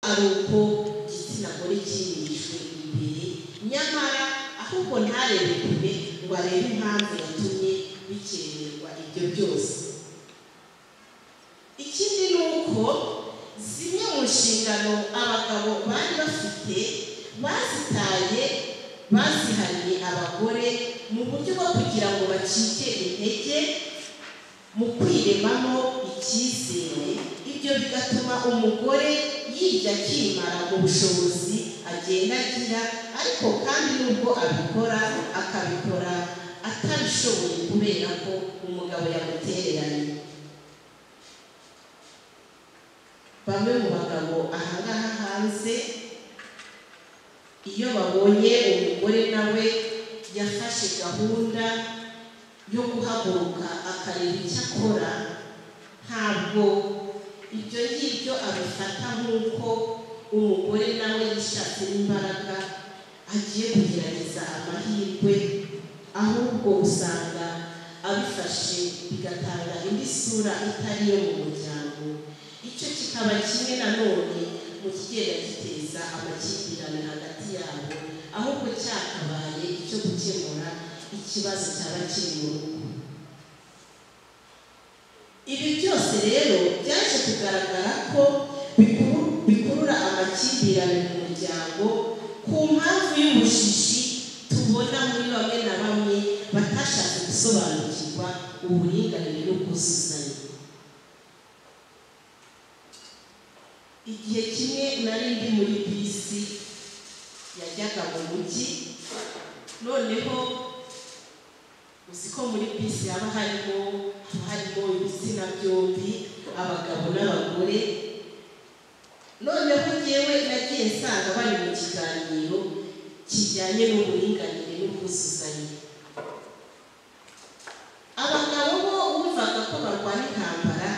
ari uko igitsina gore cyimijwe imbere nyamara ahubwo ntarebe kure ngo arebe impamvu yatumye bikererwa ibyo byose ikindi ni uko zimwe mu nshingano abagabo bari bafite bazitaye bazihariye abagore mu buryo bwo kugira ngo bacike intege mu kwiremamo icyizere ibyo bigatuma umugore yirya akimara mu bushobozi agenda agira ariko kandi nubwo abikora akabikora atabishoboye kubera ko umugabo yamutereranye bamwe mu bagabo ahangaha hanze iyo babonye umugore nawe yafashe gahunda yo guhaguruka akareba icyo akora ntabwo ibyo ngibyo abifata nk'uko umugore nawe yishatse imbaraga agiye kugerageza amahirwe ahubwo usanga abifashe bigatanga indi sura itari iyo mu muryango icyo kikaba kimwe nanone mu kigenda giteza amakimbirane hagati yabo ahubwo cyakabaye icyo gukemura ikibazo cyaba kiri mu rugo ibi byose rero byaje kugaragara ko bikurura amakimbirane mu muryango ku mpamvu y'ubushishi tubona muri bamwe na bamwe batashatse gusobanukirwa uburinganire n'ubwuzuzanye igihe kimwe nari ndi muri bisi yajyaga mu mujyi noneho uzi ko muri bisi haba harimo haba harimo ibitsina byombi abagabo n'abagore noneho ngewe nagiye nsanga bari mu kiganiro kijyanye n'uburinganire n'ubwuzuzanye abagabo bo bumvaga ko barwana intambara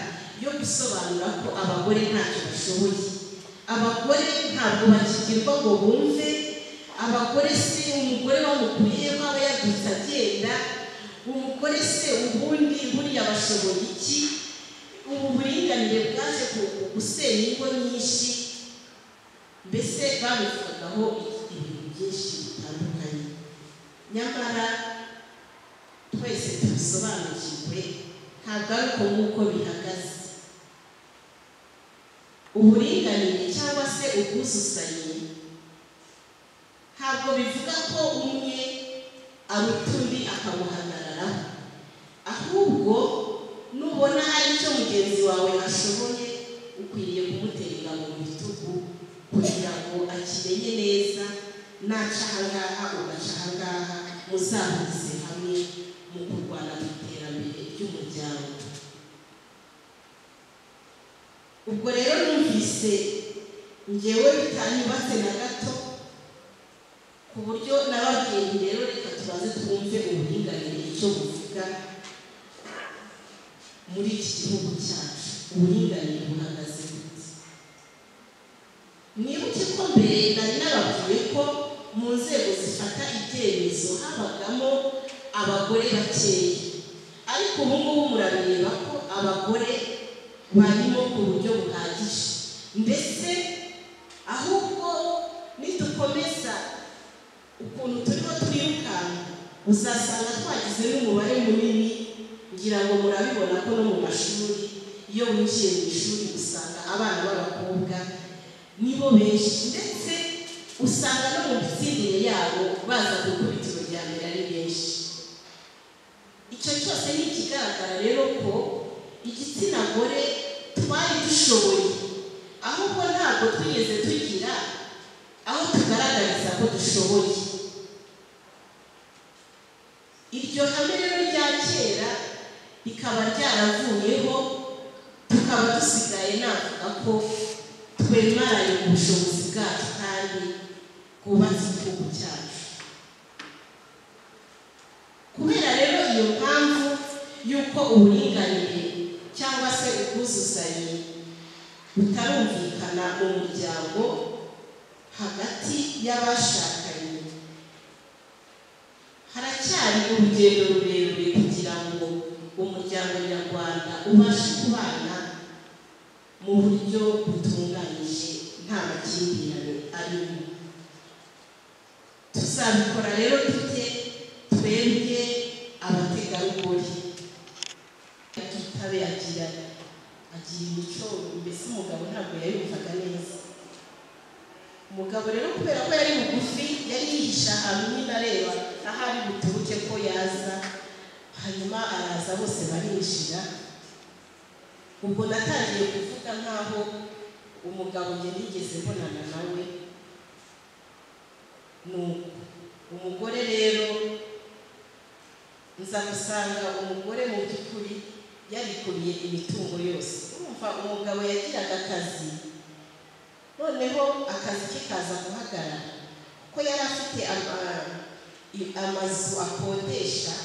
yo gusobanura ko abagore ntacyo bashoboye abagore ntabwo bakigirwa ngo bumve abagore si umugore bamukuriyeho aba yabyutse agenda umugore se ubundi buriya bashoboye iki ubu buringanire bwaje gusenya ingo nyinshi mbese babivugagaho ibintu byinshi bitandukanye nyamara twese tubisobanukirwe ntabwo ari uko nk'uko bihagaze uburinganire cyangwa se ubwuzuzanye ntabwo bivuga ko umwe aruta undi akamuhagararaho ahubwo nubona hari icyo mugenzi wawe ashoboye ukwiriye kumuterera mu bitugu kugira ngo akimenye neza naca ahangaha ugaca ahangaha muzahuze hamwe mu kurwana ku iterambere ry'umuryango ubwo rero numvise ngewe bitanyubatse na gato ku buryo n'ababyeyi rero reka tubaze twumve uburinganire icyo buvuga muri iki gihugu cyacu uburinganire buhagaze gute mwibuke ko mbere nari nababwiye ko mu nzego zifata ibyemezo habagamo abagore bakeya ariko ubu ngubu murabireba ko abagore barimo ku buryo buhagije ndetse ahubwo nidukomeza ukuntu turiho twirukanka uzasanga twagize n'umubare munini ngira ngo murabibona ko no mu mashuri iyo winjiye mu ishuri usanga abana b'abakobwa nibo benshi ndetse usanga no mu mitsindire yabo baza gukubita urujyambere ari benshi icyo cyose ni ikigaragara rero ko igitsina gore twari dushoboye ahubwo ntabwo twigeze tugira aho tugaragariza ko dushoboye iryo hame rero rya kera rikaba ryaravuyeho tukaba dusigaye navuga ko twemaranye ubushobozi bwacu kandi bwubatse igihugu cyacu kubera rero iyo mpamvu y'uko uburinganire cyangwa se ubwuzuzanye butarumvikana mu muryango hagati y'abashakanye haracyari urugendo rurerure kugira ngo umuryango nyarwanda ubashe kubana mu buryo butunganyije nta amakimbirane arimo tuzabikora rero dute twebwe abategarugori tutabe agira agira imico mbese umugabo ntabwo yayumvaga neza umugabo rero kubera ko yari mugufi yari yihisha ahantu nyine areba aho ari buturuke ko yaza hanyuma araza bose barinjira ubwo natangiye kuvuga nkaho umugabo njye nigeze mbonana nawe nuko umugore rero nza gusanga umugore mu by'ukuri yarikubiye imitungo yose urumva umugabo yagiraga akazi noneho akazi ke kaza guhagarara kuko yari afite ama- i- amazu akodesha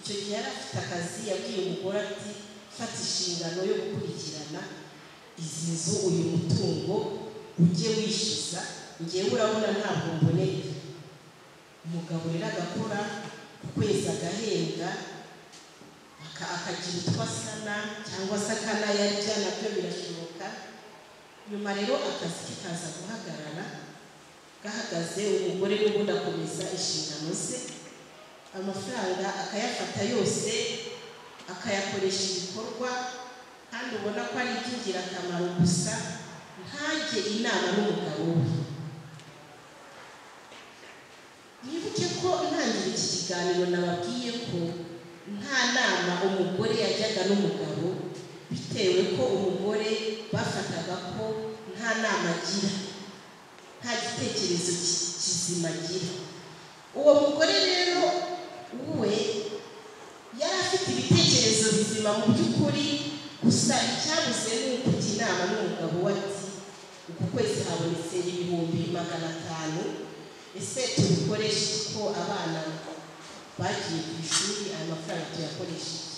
icyo gihe yari afite akazi yabwiye umugore ati fata inshingano yo gukurikirana izi nzu uyu mutungo ujye wishyuza ngewe urabona ntabwo mboneye umugabo rero agakora ku kwezi agahembwa aka- akagira utwo asana cyangwa se akanayarya nabyo birashoboka nyuma rero akazi ke kaza guhagarara gahagaze umugore n'ubundi akomeza inshingano ze amafaranga akayafata yose akayakoresha ibikorwa kandi ubona ko ari iby'ingirakamaro gusa ntajye inama n'umugabo we mwibuke ko ntangirira iki kiganiro nababwiye ko nta nama umugore yajyaga n'umugabo bitewe ko umugore bafataga ko nta nama agira nta gitekerezo ki- kizima agira uwo mugore rero we yari afite ibitekerezo bizima mu by'ukuri gusa icyabuze ni ukujya inama n'umugabo we ati uku kwezi habonetse ibihumbi magana atanu ese tubikoreshe kuko abana bagiye ku ishuri aya mafaranga tuyakoreshe iki?"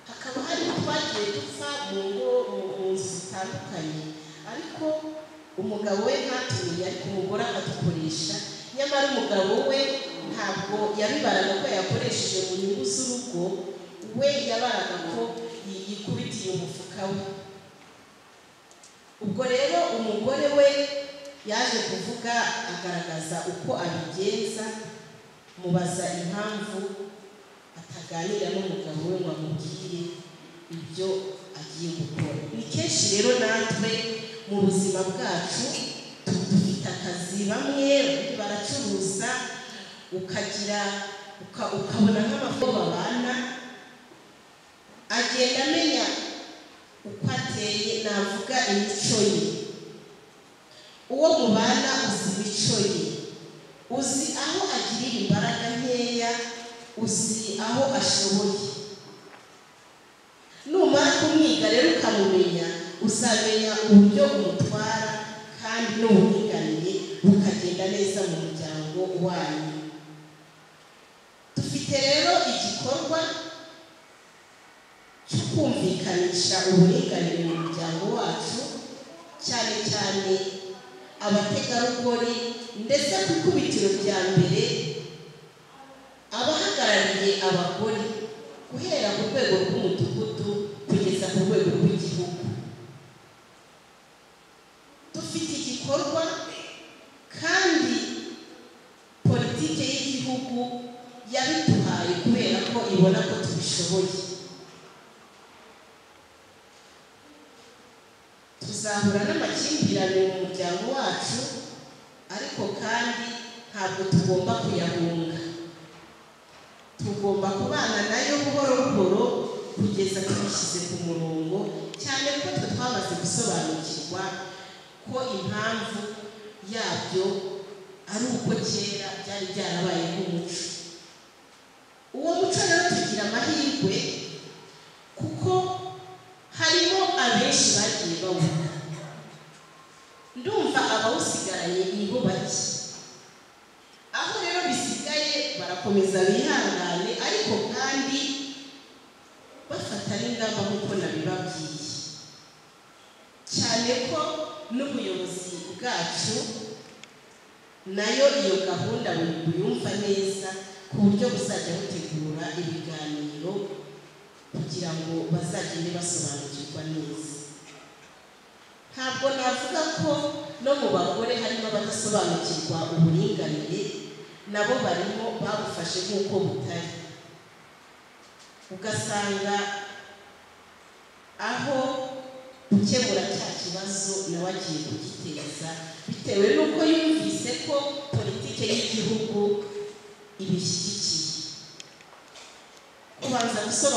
hakaba hari utwagiye dupfa mu ngo mu mu nzu zitandukanye ariko umugabo we ntatumiye ariko umugore akadukoresha nyamara umugabo we ntabwo yabibaraga ko yakoresheje mu nyungu z'urugo we yabaraga ko yi- yikubitiye umufuka we ubwo rero umugore we yaje kuvuga agaragaza uko abigenza mubaza impamvu ataganira n'umugabo we ngo amubwire ibyo agiye gukora ni kenshi rero natwe mu buzima bwacu tu- dufite akazi bamwe abandi baracuruza ukagira uka- ukabona nk'amafaranga babana agenda amenya uko ateye navuga imico ye uwo mubana uzi imico ye uzi aho agirira imbaraga nkeya uzi aho ashoboye numara kumwiga rero ukamumenya uzamenya uburyo umutwara kandi n'uburinganire bukagenda neza mu muryango wanyu dufite rero igikorwa cyo kumvikanisha uburinganire mu muryango wacu cyane cyane abategarugori ndetse ku ikubitiro rya mbere abahagarariye abagore guhera ku rwego rw'umudugudu kugeza ku rwego rw'igihugu dufite igikorwa kandi politiki y'igihugu yabiduhaye kubera ko ibona ko tubishoboye tuzahura n'amakimbirane mu muryango wacu ariko kandi ntabwo tugomba kuyahunga tugomba kubana nayo buhoro buhoro kugeza tubishyize ku murongo cyane ko twe twamaze gusobanukirwa ko impamvu yabyo ari uko kera byari byarabaye nk'umuco uwo muco rero tugira amahirwe kuko harimo abenshi bagiye bawuha ndumva abawusigaranye ni bo bake aho rero bisigaye barakomeza bihangane ariko kandi bafata n'ingamba nk'uko nabibabwiye cyane ko n'ubuyobozi bwacu nayo iyo gahunda bu- buyumva neza ku buryo buzajya butegura ibiganiro kugira ngo bazagende basobanukirwa neza ntabwo navuga ko no mu bagore harimo abadasobanukirwa uburinganire nabo barimo babufashe nk'uko butari ugasanga aho gukemura cya kibazo nawe agiye kugiteza bitewe n'uko yumvise ko politike y'igihugu ibishyigikiye kubanza gusobanura